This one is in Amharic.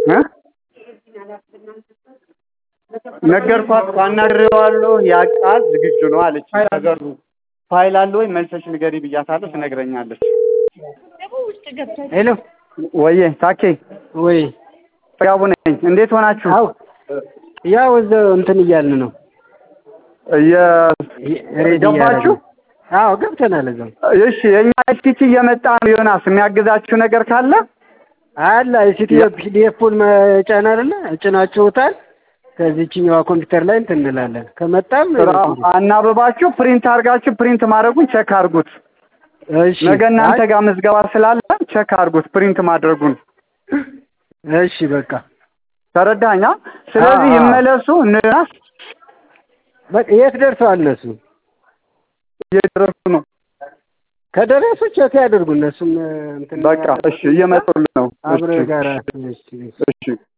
እ ነገርኳት እኮ አናግሬዋለሁ ያውቃል ዝግጁ ነው አለች ነገሩ ፋይል አለ ወይ መልሰሽ ንገሪ ብያታለሁ ትነግረኛለች ሄሎ ወዬ ታኬ ወይ ፍሬያቡ ነኝ እንዴት ሆናችሁ አው ያው እዛው እንትን እያልን ነው ሬዲ ገባችሁ እያደረግን። አዎ ገብተናል እዛው እሺ የእኛ ኤፍቲቲ እየመጣ ነው ዮናስ የሚያግዛችሁ ነገር ካለ አለ የሲቲዮ ፒዲኤፉን መጫን አይደለ ጭናችሁታል ከዚህችኛዋ ኮምፒውተር ላይ እንትን እንላለን ከመጣም አናብባችሁ ፕሪንት አድርጋችሁ ፕሪንት ማድረጉን ቸክ አድርጉት እሺ ነገ እናንተ ጋር ምዝገባ ስላለ ቸክ አድርጉት ፕሪንት ማድረጉን እሺ በቃ ተረዳኛ ስለዚህ አዎ። ይመለሱ ዮናስ በቃ የት ደርሰዋል እነሱ እየደረሱ ነው ከደረሱ ቼክ ያደርጉ እነሱም እንትን በቃ እሺ እየመጡልን ነው አብረ እሺ ጋራ እሺ